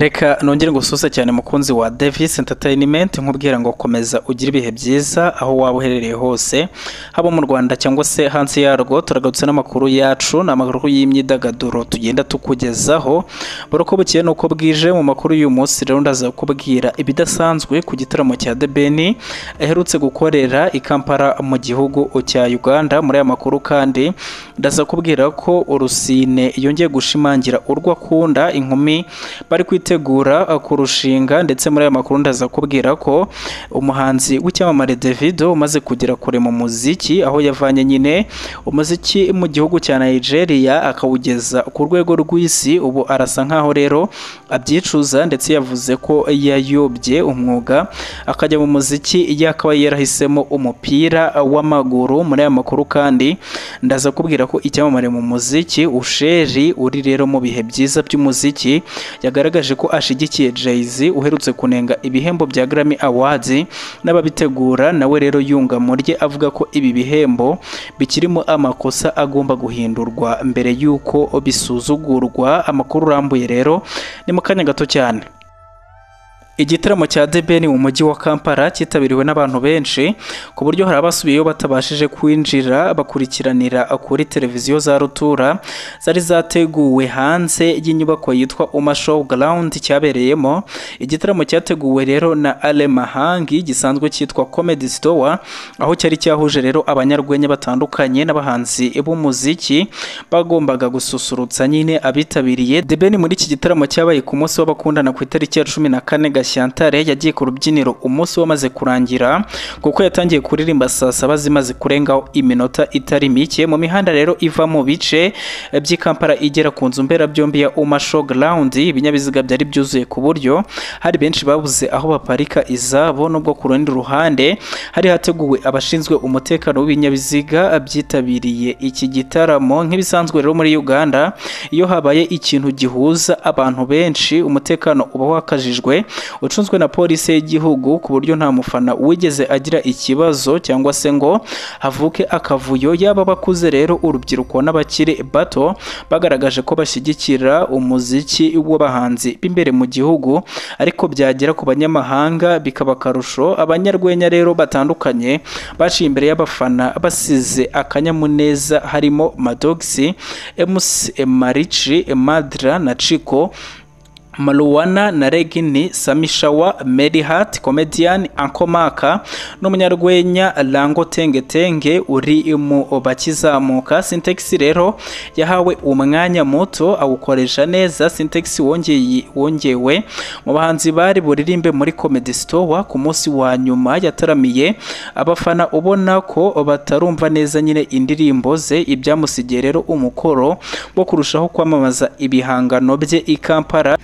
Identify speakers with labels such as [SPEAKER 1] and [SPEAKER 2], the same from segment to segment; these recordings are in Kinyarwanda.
[SPEAKER 1] reka nongere ngusuhuze cyane mukunzi wa davis entertainment nkubwira ngo komeza ugire ibihe byiza aho waba uherereye hose haba mu rwanda cyangwa se hanze yarwo turagarutse n'amakuru yacu ni amakuru y'imyidagaduro tugenda tukugezaho buri uko bukeye ni uko bwije mu makuru y'uyu munsi rero ndaza kukubwira ibidasanzwe ku gitaramo cya the ben aherutse gukorera i kampala mu gihugu cya uganda muri aya makuru kandi ndaza kubwira ko urusine yongeye gushimangira urwo akunda inkumi bari kwitegura kurushinga ndetse muri aya makuru ndaza kubwira ko umuhanzi w'icyamamare Davido umaze kugera kure mu muziki aho yavanye nyine umuziki mu gihugu cya Nigeria akawugeza ku rwego rw'isi ubu arasa nkaho rero abyicuza ndetse yavuze ko yayobye umwuga akajya mu muziki yakaba yarahisemo umupira w'amaguru muri aya makuru kandi ndaza kubwira ko icyamamare mu muziki usheri uri rero mu bihe byiza by'umuziki yagaragaje ko ashyigikiye Jay-Z uherutse kunenga ibihembo bya Grammy Awards n'ababitegura nawe rero yunga murye avuga ko ibi bihembo bikirimo amakosa agomba guhindurwa mbere y'uko bisuzugurwa amakuru urambuye rero ni mu kanya gato cyane igitaramo cya debeni mu mujyi wa kampala cyitabiriwe n'abantu benshi ku buryo hari abasubiyeyo batabashije kwinjira bakurikiranira kuri televiziyo za rutura zari zateguwe hanze y'inyubako yitwa uma show ground cyabereyemo igitaramo cyateguwe rero na ale mahangi gisanzwe cyitwa comedy store aho cyari cyahuje rero abanyarwenya batandukanye n'abahanzi b'umuziki bagombaga gususurutsa nyine abitabiriye debeni muri iki gitaramo cyabaye ku munsi w'abakundana ku itariki ya cumi na kane Gashyantare yagiye ku rubyiniro umunsi wamaze kurangira kuko yatangiye kuririmba saa saba zimaze kurengaho iminota itari mike mu mihanda rero iva mu bice by'i Kampala igera ku nzu mberabyombi ya Uma Showground ibinyabiziga byari byuzuye ku buryo hari benshi babuze aho baparika izabo nubwo ku rundi ruhande hari hateguwe abashinzwe umutekano w'ibinyabiziga byitabiriye iki gitaramo nk'ibisanzwe rero muri Uganda iyo habaye ikintu gihuza abantu benshi umutekano uba wakajijwe ucunzwe na polisi y'igihugu ku buryo nta mufana wigeze agira ikibazo cyangwa se ngo havuke akavuyo yaba bakuze rero urubyiruko n'abakiri bato bagaragaje ko bashyigikira umuziki w'abahanzi b'imbere mu gihugu ariko byagera ku banyamahanga bikaba akarusho abanyarwenya rero batandukanye baciye imbere y'abafana basize akanyamuneza harimo madogisi emusi emarici emadra na ciko Maluwana na Regini Samishawa Mary Hart comedian Ankomaka n'umunyarwenya Lango Tenge Tenge uri mu bakizamuka Syntax rero yahawe umwanya muto awukoresha neza Syntax wongeye wongewe mu bahanzi bari buririmbe muri Comedy Store ku munsi wa nyuma yataramiye abafana ubona ko batarumva neza nyine indirimbo ze ibyamusigiye rero umukoro wo kurushaho kwamamaza ibihangano bye i Kampala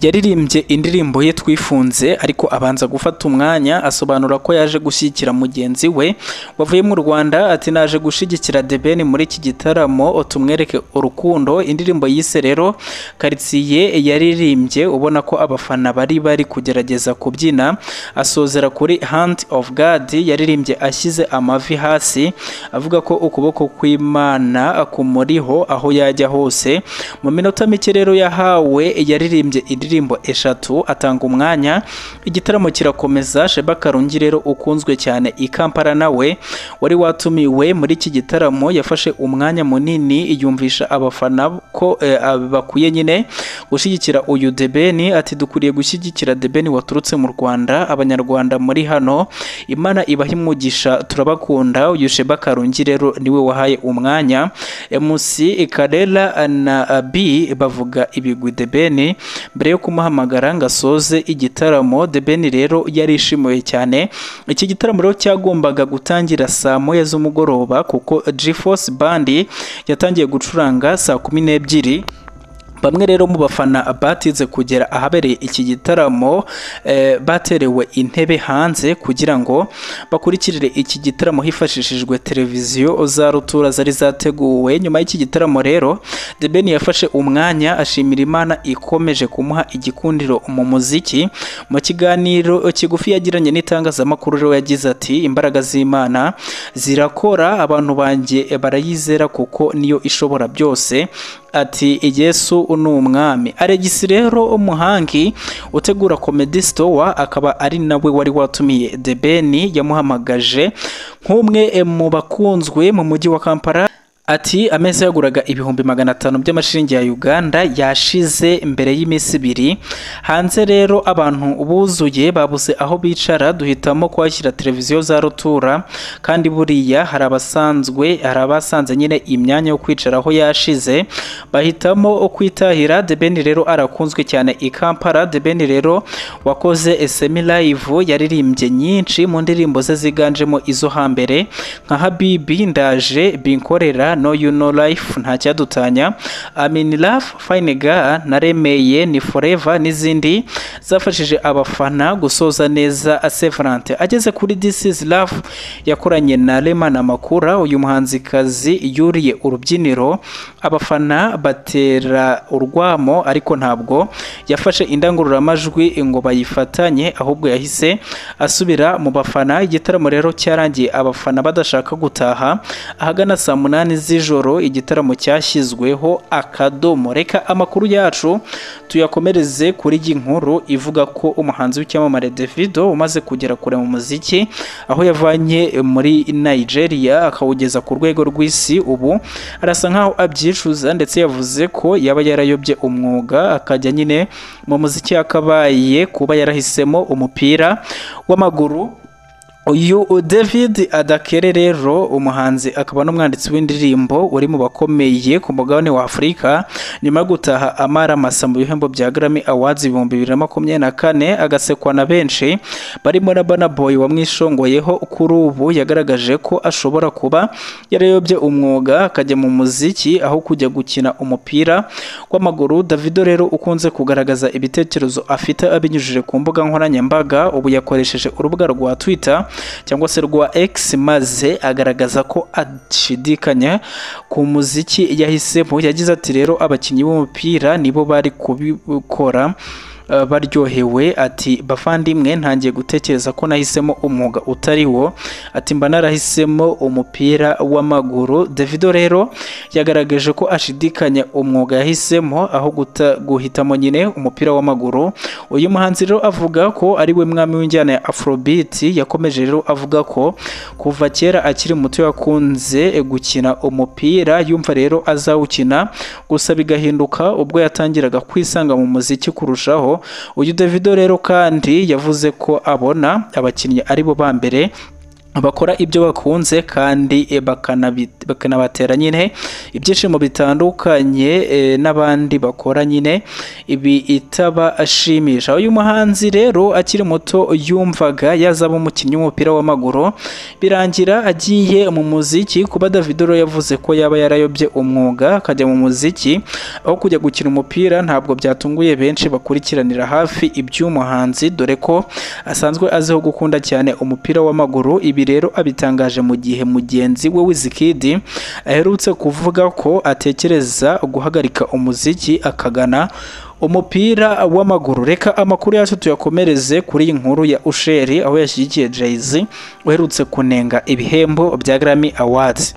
[SPEAKER 1] yaririmbye indirimbo ye twifunze ariko abanza gufata umwanya asobanura ko yaje gushyigikira mugenzi we wavuye mu Rwanda ati naje gushyigikira Debeni muri iki gitaramo tumwereke urukundo indirimbo yise rero karitsiye yaririmbye ubona ko abafana bari bari kugerageza kubyina asozera kuri Hand of God yaririmbye ashyize amavi hasi avuga ko ukuboko kw'Imana kumuriho aho yajya hose mu minota mike rero yahawe yaririmbye indirimbo eshatu atanga umwanya igitaramo kirakomeza Sheba Karungi rero ukunzwe cyane i Kampala nawe wari watumiwe muri iki gitaramo yafashe umwanya munini yumvisha abafana ko bakwiye nyine gushyigikira uyu Debeni ati dukwiriye gushyigikira Debeni waturutse mu Rwanda abanyarwanda muri hano Imana ibaha imugisha turabakunda uyu Sheba Karungi rero niwe wahaye umwanya MC Karela na B bavuga ibigwi Debeni mbere yo kumuhamagara ngo asoze igitaramo The Ben rero yarishimiwe cyane iki gitaramo rero cyagombaga gutangira saa moya z'umugoroba kuko G-Force Band yatangiye gucuranga saa kumi n'ebyiri bamwe rero mu bafana batinze kugera ahabereye iki gitaramo baterewe intebe hanze kugira ngo bakurikirire iki gitaramo hifashishijwe televiziyo za rutura zari zateguwe nyuma y'iki gitaramo rero The Ben yafashe umwanya ashimira imana ikomeje kumuha igikundiro mu muziki mu kiganiro kigufi yagiranye n'itangazamakuru rero yagize ati imbaraga z'imana zirakora abantu banjye barayizera kuko niyo ishobora byose ati yesu ni umwami aregisi rero umuhangi utegura comedy store akaba ari nawe wari watumiye The Ben yamuhamagaje nk'umwe mu bakunzwe mu mujyi wa Kampala Ati ameza yaguraga ibihumbi magana atanu by'amashiringi ya Uganda yashize mbere y'iminsi ibiri hanze rero abantu buzuye babuze aho bicara duhitamo kuhashyira televiziyo za rutura kandi buriya hari abasanzwe hari abasanze nyine imyanya yo kwicaraho yashize bahitamo kwitahira The Ben rero arakunzwe cyane i Kampala The Ben rero wakoze semi live yaririmbye nyinshi mu ndirimbo ze ziganjemo izo hambere nka Habibi ndaje binkorera no you know life nta cyadutanya amin love fine girl naremeye ni forever n'izindi zafashije abafana gusoza neza Severante ageze kuri this is love yakoranye na Rema na Makura uyu muhanzikazi yuriye urubyiniro abafana batera urwamo ariko ntabwo yafashe indangururamajwi ngo bayifatanye ahubwo yahise asubira mu bafana igitaramo rero cyarangiye abafana badashaka gutaha ahagana saa munani z'ijoro igitaramo cyashyizweho akadomo reka amakuru yacu tuyakomereze kuri iyi nkuru ivuga ko umuhanzi w'icyamamare Davido umaze kugera kure mu muziki aho yavanye muri Nigeria akawugeza ku rwego rw'isi ubu arasa nkaho abyicuza ndetse yavuze ko yaba yarayobye umwuga akajya nyine mu muziki yakabaye kuba yarahisemo umupira w'amaguru uyu david adakere rero umuhanzi akaba n'umwanditsi w'indirimbo uri mu bakomeye ku mugabane wa afurika nyuma yo gutaha amara masa mu bihembo bya Grammy Awards ibihumbi bibiri na makumyabiri na kane agasekwa na benshi barimo na Burna Boy wamwishongoyeho kuri ubu yagaragaje ko ashobora kuba yarayobye umwuga akajya mu muziki aho kujya gukina umupira w'amaguru davido rero ukunze kugaragaza ibitekerezo afite abinyujije ku mbuga nkoranyambaga ubu yakoresheje urubuga rwa twitter cyangwa se rwa X maze agaragaza ko ashidikanya ku muziki yahisemo yagize ati rero abakinnyi b'umupira nibo bari kubikora baryohewe ati bavandimwe ntangiye gutekereza ko nahisemo umwuga utari wo ati mba narahisemo umupira w'amaguru davido rero yagaragaje ko ashidikanya umwuga yahisemo aho guhitamo nyine umupira w'amaguru uyu muhanzi rero avuga ko ari we mwami w'injyana ya afrobeat yakomeje rero avuga ko kuva kera akiri muto yakunze gukina umupira yumva rero azawukina gusa bigahinduka ubwo yatangiraga kwisanga mu muziki kurushaho uyu Davido rero kandi yavuze ko abona abakinnyi aribo ba mbere bakora ibyo bakunze kandi bakanabatera nyine ibyishimo bitandukanye n'abandi bakora nyine ibi itaba ashimisha uyu muhanzi rero akiri muto yumvaga yazaba umukinnyi w'umupira w'amaguru birangira agiye mu muziki kuba davido yavuze ko yaba yarayobye umwuga akajya mu muziki aho kujya gukina umupira ntabwo byatunguye benshi bakurikiranira hafi iby'umuhanzi dore ko asanzwe aziho gukunda cyane umupira w'amaguru ibi rero abitangaje mu gihe mugenzi we wizikidi aherutse kuvuga ko atekereza guhagarika umuziki akagana umupira w'amaguru reka amakuru yacu tuyakomereze kuri iyi nkuru ya usheri aho yashyigikiye jay-z uherutse kunenga ibihembo bya Grammy Awards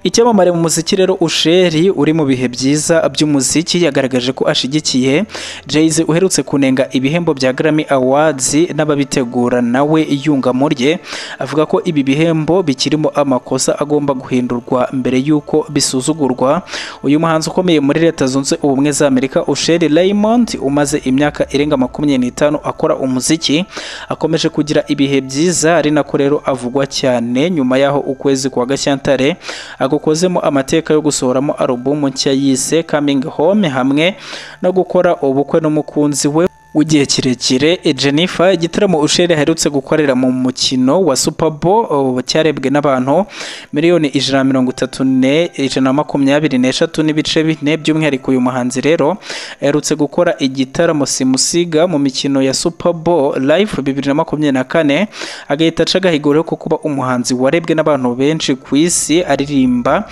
[SPEAKER 1] icyamamare mu muziki rero usheri uri mu bihe byiza by'umuziki yagaragaje ko ashyigikiye jay-z uherutse kunenga ibihembo bya Grammy Awards n'ababitegura nawe iyungamo rye avuga ko ibi bihembo bikirimo amakosa agomba guhindurwa mbere y'uko bisuzugurwa uyu muhanzi ukomeye muri leta zunze ubumwe za Amerika usheri Raymond umaze imyaka irenga makumyabiri n'itanu akora umuziki akomeje kugira ibihe byiza ari nako rero avugwa cyane nyuma y'aho ukwezi kwa Gashyantare agukozemo amateka yo gusohoramo alubumu nshya yise coming home hamwe no gukora ubukwe n'umukunzi we w'igihe kirekire Jennifer igitaramo Usher aherutse gukorera mu mukino wa Super Bowl cyarebwe n'abantu miliyoni ijana mirongo itatu ne ijana na makumyabiri n'eshatu n'ibice bine by'umwihariko uyu muhanzi rero aherutse gukora igitaramo simusiga mu mikino ya Super Bowl live bibiri na makumyabiri na kane agahita aca agahigura ko kuba umuhanzi warebwe n'abantu benshi ku isi aririmba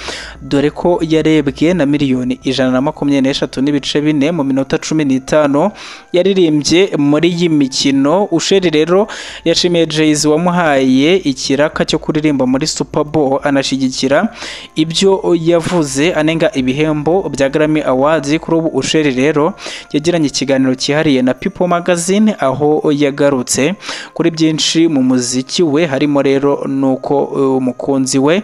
[SPEAKER 1] dore ko yarebwe na miliyoni ijana na makumyabiri n'eshatu n'ibice bine mu minota cumi n'itanu yaririmbye watsindiye muri iyi mikino usheri rero yashimiye jay wamuhaye ikiraka cyo kuririmba muri super bowl anashyigikira ibyo yavuze anenga ibihembo bya grammy awards kuri ubu usheri rero yagiranye ikiganiro cyihariye na people magazine aho yagarutse kuri byinshi mu muziki we harimo rero nuko uh, umukunzi we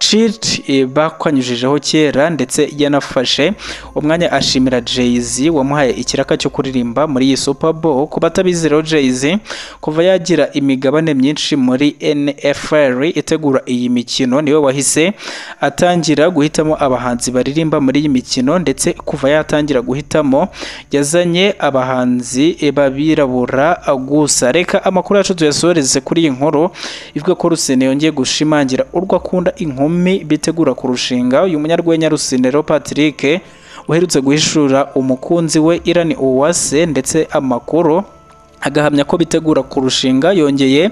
[SPEAKER 1] Chilt bakwanyujijeho kera ndetse yanafashe umwanya ashimira Jay-Z wamuhaye ikiraka cyo kuririmba muri iyi Super Bowl ku batabizireho Jay-Z kuva yagira imigabane myinshi muri NFL itegura iyi mikino niwe wahise atangira guhitamo abahanzi baririmba muri iyi mikino ndetse kuva yatangira guhitamo yazanye abahanzi babirabura gusa reka amakuru yacu tuyasoreze kuri iyi nkuru ivuga ko Rusine yongeye gushimangira urwo akunda inkuru bitegura kurushinga uyu munyarwenya rusinero patrick uherutse guhishura umukunzi we irani uwase ndetse amakuru agahamya ko bitegura kurushinga yongeye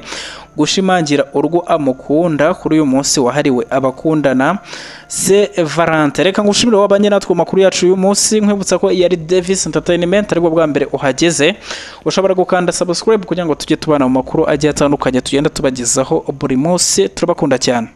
[SPEAKER 1] gushimangira urwo amukunda kuri uyu munsi wahariwe abakundana se valante reka ngushimire wabanye natwe makuru yacu y'uyu munsi nkwibutsa ko yari davis entertainment aribwo bwa mbere uhageze ushobora gukanda subscribe kugira ngo tujye tubana mu makuru agiye atandukanye tugenda tubagezaho buri munsi turabakunda cyane